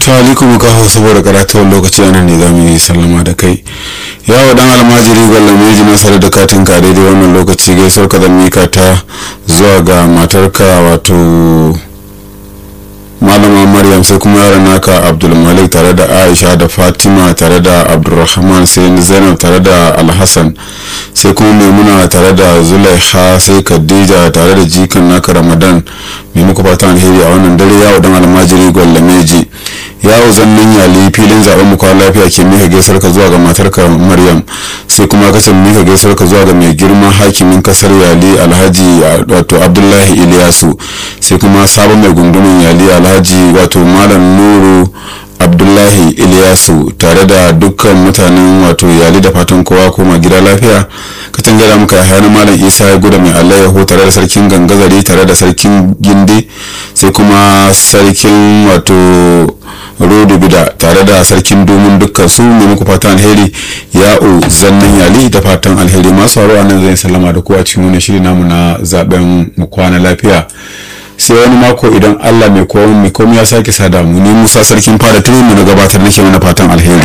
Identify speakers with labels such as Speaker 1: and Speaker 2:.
Speaker 1: to alikum ka hau saboda karatawar lokaci anan ne za mu yi sallama da kai yawo dan almajiri gwalla meji nasarar da katin ka daidai wannan lokaci gaisuwar ka mika ta zuwa ga matarka wato malama maryam sai kuma yaran naka abdulmalik tare da aisha da fatima tare da abdulrahman sai zainab tare da alhassan sai kuma maimuna tare da zulaiha sai khadija tare da jikan naka ramadan mai muku fatan alheri a wannan dare yawo dan almajiri gwallameji yawo zannin yali filin zaben muku lafiya ke mika gaisar ka zuwa ga matarka maryam sai kuma ka mika gaisar ka zuwa ga mai girma hakimin kasar yali alhaji wato abdullahi iliyasu sai kuma sabon mai gundumin yali alhaji wato malam nuru abdullahi iliyasu tare da dukkan mutanen wato yali da fatan kowa koma gida lafiya ka tangara muka yahaya na malam isa ya guda mai alayyaho tare da sarkin gangazari tare da sarkin gindi sai kuma sarkin wato rodo bida tare da sarkin domin dukkan su ne muku fatan alheri ya'u zannan yali da fatan alheri masu haro nan zai sallama da ku a cikin wani shiri namu na zaben mu kwana lafiya sai wani mako idan allah mai komai ya sake sada mu ni musa sarkin fara tuni mu na gabatar nake mana fatan alheri